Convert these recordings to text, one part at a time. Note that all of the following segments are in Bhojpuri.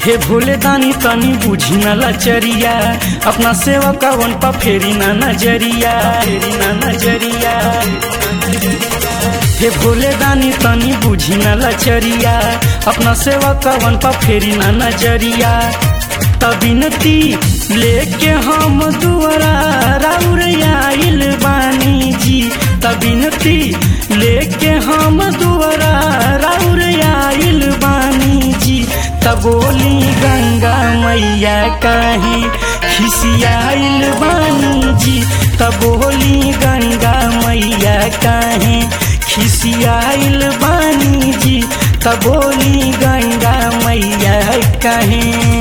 हे भोले दानी तनी बुझी न लचरिया अपना सेवकवन पा फेरी ना नजरिया फेरी ना नजरिया हे भोले दानी तनी बुझी न लचरिया अपना सेवकवन पा फेरी ना नजरिया तबिनती लेके हम दुआरा राउर आइल बानी जी तबिनती लेके हम दुआरा राउर आइल बानी जी तबोली गंगा मैया काहे खिसियाइल बानी जी तबोली गंगा मैया काहे खिसियाइल बानी जी तबोली गंगा मैया काहे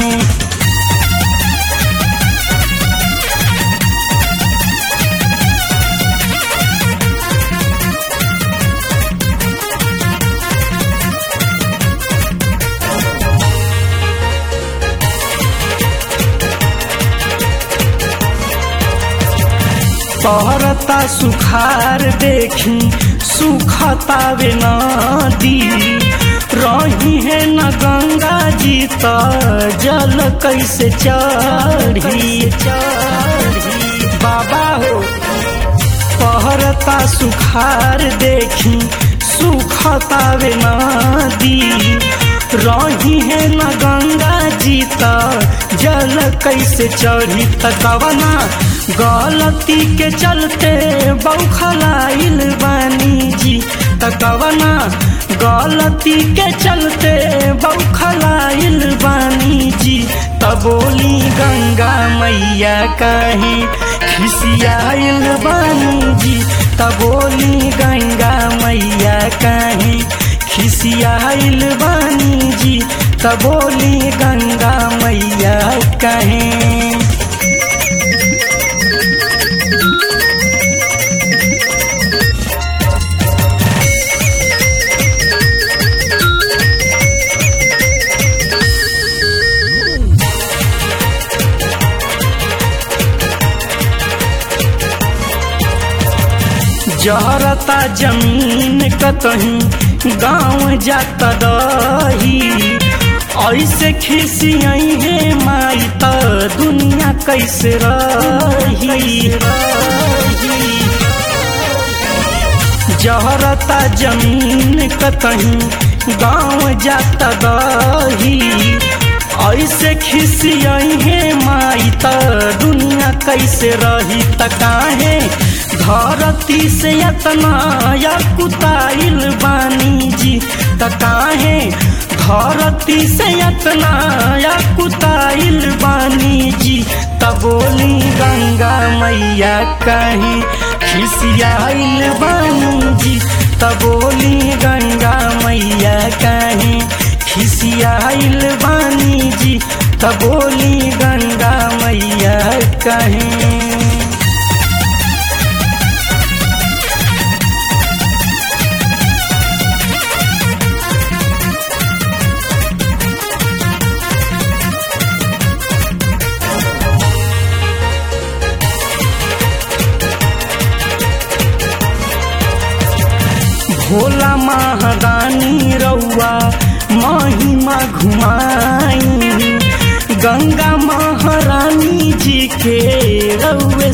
पहरता सुखार देखी सुखतावे नदी रही है न गंगा जी त जल कैसे चढ़ी चढ़ी बाबा हो पहरता सुखार देखी सुखतावे नदी रही है न गंगा जी त जल कैसे चढ़ी त कवना गलती के चलते बौखलाइल बानी जी त कवना गलती के चलते बौखलाइल बानी जी त बोली गंगा मैया काहे खिसियाइल बानी जी त बोली गंगा मैया काहे खिसियाइल बानी जी त बोली गंगा मैया काहे जहरता जमीन कतही गाँव जाता दही ऐसे खिसियई है माई त दुनिया कैसे रही रही जहरता जमीन कतही गाँव जाता दही ऐसे खिसियई है माई त दुनिया कैसे रही त काहे धरती से यतना या कुताइल बानी जी त काहे धरती से यतना या कुताइल बानी जी त बोली गंगा मैया कहीं खिसियाइल बानी जी त बोली गंगा मैया कहीं खिसियाइल बानी जी त बोली गंगा मैया कहीं भोला महादानी रउआ महिमा घुमाई गंगा महारानी जी के रउए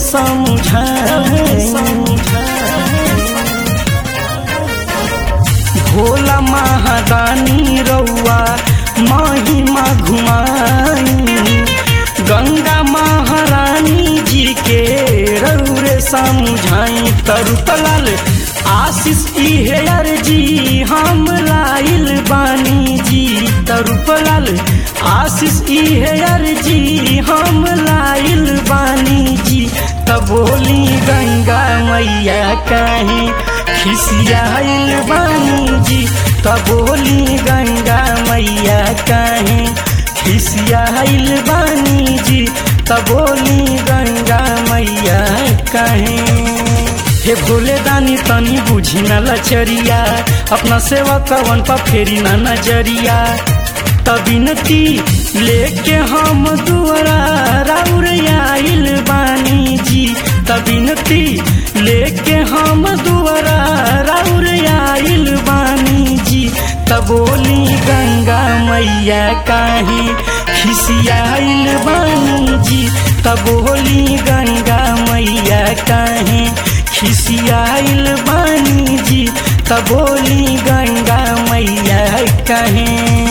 भोला महादानी रउआ महिमा घुमाई गंगा महारानी जी के रउरे समझाई तरुतलाल आशीष इहे अर्जी हम लाइल बानी जी तरुपलाल आशीष इहे अर्जी हम लाइल बानी जी तबोली गंगा मैया कहीं खिसियाइल बानी जी तबोली गंगा मैया कहीं खिसियाइल बानी जी तबोली गंगा मैया कहीं हे भोले दानी तनी बुझी न लचरिया अपना सेवा कवन पा फेरी ना नजरिया तबिनती लेके हम दुआरा राउर आइल बानी जी तबिनती लेके हम दुआरा राउर आइल बानी जी तबोली गंगा मैया काहे खिसियाइल बानी जी तब बोली गंगा मैया काहे खिसियाइल बानी जी तब बोली गंगा मैया काहे